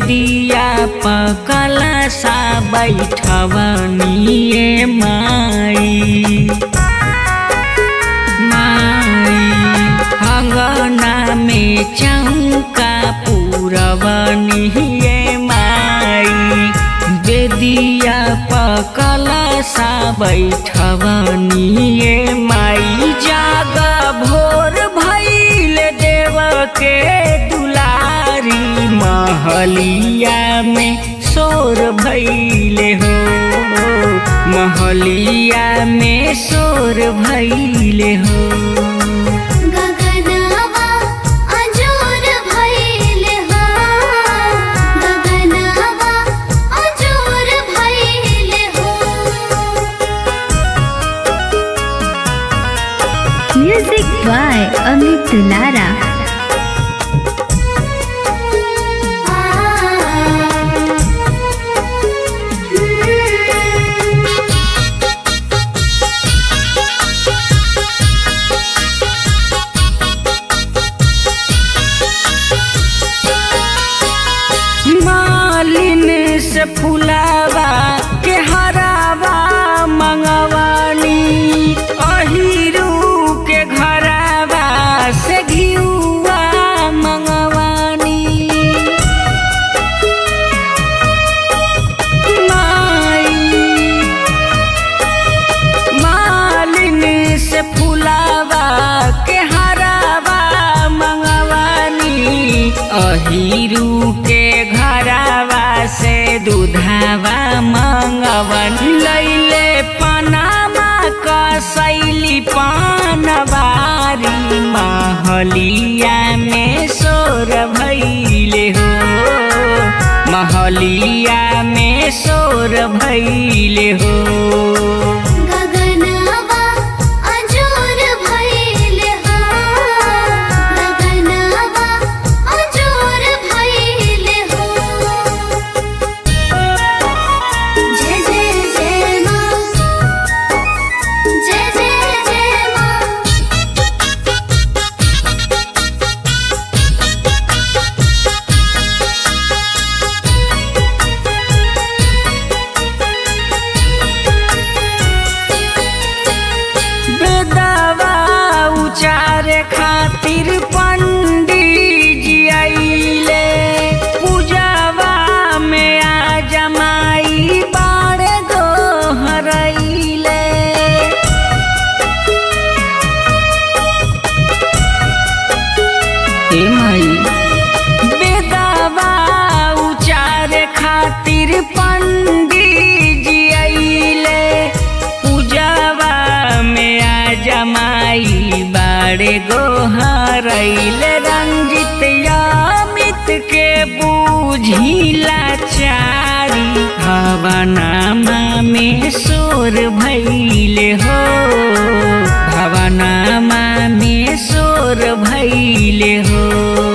बेदिया पकल सा बैठवनिए माई माई अंगना में चौका पूरवनिए माई बेदिया पकल सा बैठवनिए माई जागा भोर भैल देव के दुलारी महलिया में शोर भैले हो महलिया में शोर भैले हो गगनवा अजोर भइले हो गगनवा अजोर भइले हो म्यूजिक बाय अमित दुलारा मालिन से फुलावा के हरावा मंगवानी अहिरू के घरावा से घिउआ मंगवानी माई मालिन से फुलावा के हरावा मंगवानी अहिरू के घरावा से दूधावा मंगवन लैले पनामा कसैली पानवारी महलिया में शोर भैले हो महलिया में शोर भैले हो गगनवा अजोर भइले हो गगनवा अजोर भइले हो जय जय जय मां जय जय जय मां बेदवा उचारे खातिर पंडित जी आइले पूजावा में आ जमाई बाड़े दोहरैले हे माई बेदवा उचारे खातिर पंडित जी आइले पूजावा में आ जमाई बाड़े गोहरैले रंजित यामित के बूझिला चारी भवनामा में शोर भैले हो भवनामा में शोर भैले हो